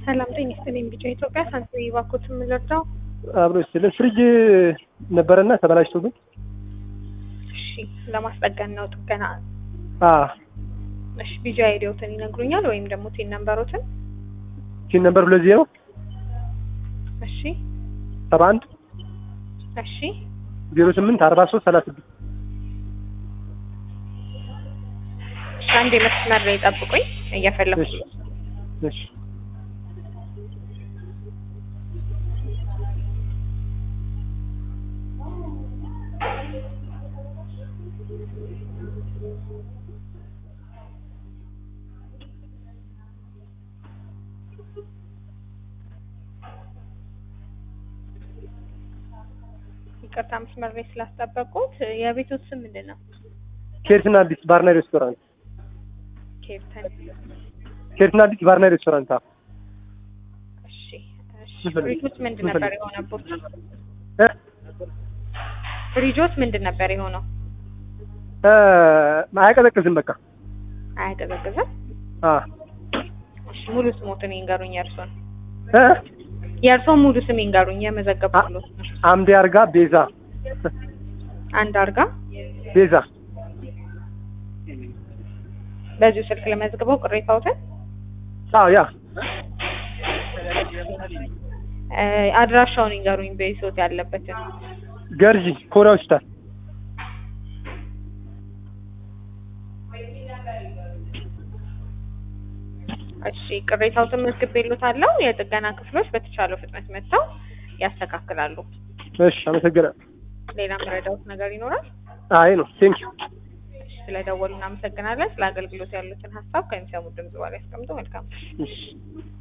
ሰላም ጤና ይስጥልኝ። ቢጫ ኢትዮጵያ ሳንቲም ባንኮት የምንረዳው አብሮ ስለ ፍሪጅ ነበረና ተበላሽቶብን እሺ፣ ለማስጠገን ነው ጥገና። አ እሺ፣ ቢጫ አይዲዎትን ይነግሩኛል ወይም ደግሞ ቲን ነምበሮትን? ቲን ነምበር ሁለት ዜሮ እሺ፣ ሰባ አንድ እሺ፣ ዜሮ ስምንት አርባ ሶስት ሰላሳ ስድስት እሺ። አንድ የመስመር ላይ ጠብቁኝ፣ እየፈለኩ እሺ እሺ ይቅርታ መስመር ላይ ስላስጠበቁት። የቤቶት ስም ምንድን ነው? ኬርትና አዲስ ባርና ሬስቶራንት ኬርተን። ኬርትና አዲስ ባርና ሬስቶራንት አ እሺ፣ እሺ። ምን ፈልግ- ፍሪጆት ምንድን ምን ነበር ፈልግ- የሆነቦት? እ ፍሪጆት ምንድን ነበር የሆነው? እ አያቀዘቅዝም በቃ አያቀዘቅዝም? አ እሺ፣ ሙሉ ስሞትን ይንገሩኝ የእርሶን። እ የእርሶን ሙሉ ስም ይንገሩኝ፣ የመዘገብኩሎት ነው። አምዴ አርጋ ቤዛ አንድ አርጋ ቤዛ በዚሁ ስልክ ለመዝግበው ቅሬታዎትን አዎ ያ እ አድራሻውን ይንገሩኝ በይሶት ያለበትን። ገርጂ ኮሪያ ሆስፒታል እሺ ቅሬታዎትን መዝግቤልዎታለሁ። የጥገና ክፍሎች በተቻለው ፍጥነት መጥተው ያስተካክላሉ። እሺ አመሰግናለሁ ሌላ መረዳዎት ነገር ይኖራል? አይ ነው ቴንክ ዩ እሺ ስለደወሉ እናመሰግናለን። ስለ አገልግሎት ያሉትን ሀሳብ ከሚሰሙት ድምጽ በኋላ ያስቀምጡ። መልካም እሺ